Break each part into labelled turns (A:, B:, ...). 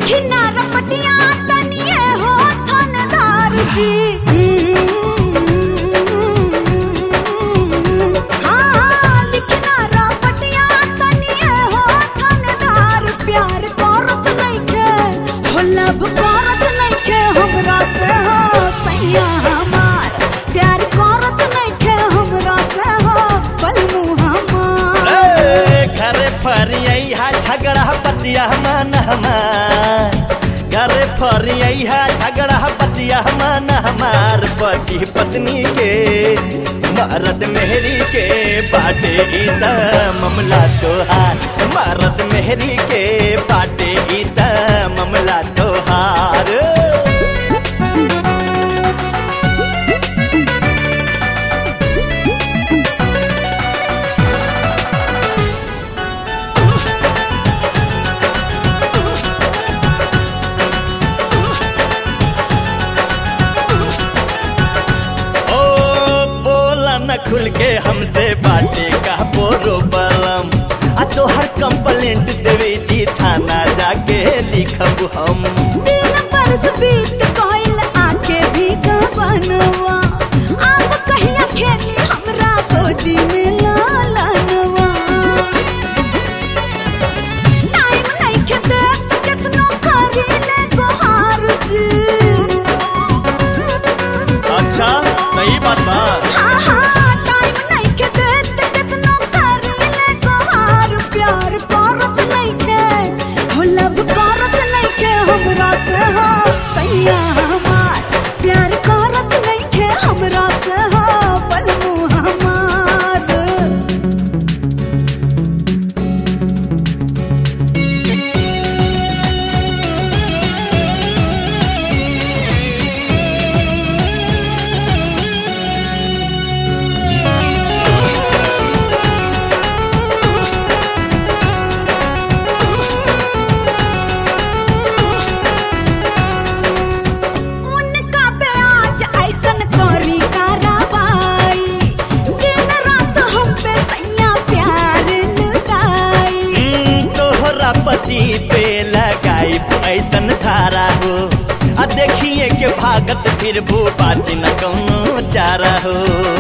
A: लिखी ना रपटिया तनिए हो थानेदार जी हाँ, हाँ, लिखी ना रपटिया तनिए हो थानेदार प्यार करत नइखे हो लब करत नइखे हमरा से हो सैया हमार प्यार करत नइखे हमरा से हो बलमू हमार
B: ए, घरे फरियई हा झगड़ा पतिया मन हमार घरे फरियई हा झगड़ा पतिया मन हमार पति पत्नी के मरद मेहरी के बाटे ई त मामला तोहार मरद मेहरी के बाटे ई त मामला तोहार ओ बोला न खुल के हमसे बाटे का बोरो बलम आ तोहर कंप्लेंट देवे जी थाना जाके लिखब हम
A: दिन बरस बीत गइल आके भी बनवा अब कहिया खेली हमरा गोदी में लालनवा टाइम नइखे देत केतनो करी ले गोहार जी
B: अच्छा सही बात बा
A: हाँ हाँ टाइम नइखे देत केतनो करी ले गोहार प्यार करत नइखे हो लब करत नइखे हमरा से हो सैया हमार प्यार करत नइखे हमरा से हो बलमू हमार उनका पे आज ऐसन करी कार्रवाई दिन रात हम पे सैया प्यार लुटाई
B: हम्म, तोहरा पति पे लगाई ऐसन धारा हो आ देखिए के भागत फिर भू बाची न कौनो चारा हो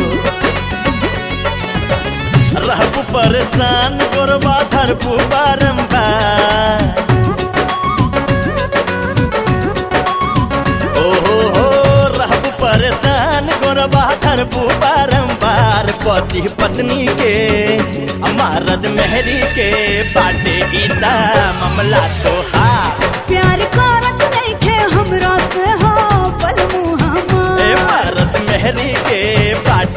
B: रहबू परेशान गोरबा धरबू बारम्बार ओ हो हो रहबू परेशान गोरबा धरबू बारम्बार पति पत्नी के अमारद मेहरी के बाटे गीता मामला तोहार
A: प्यार करत नइखे हमरा से हो बलमू
B: ए
A: हमार
B: मरद मेहरी के बाटे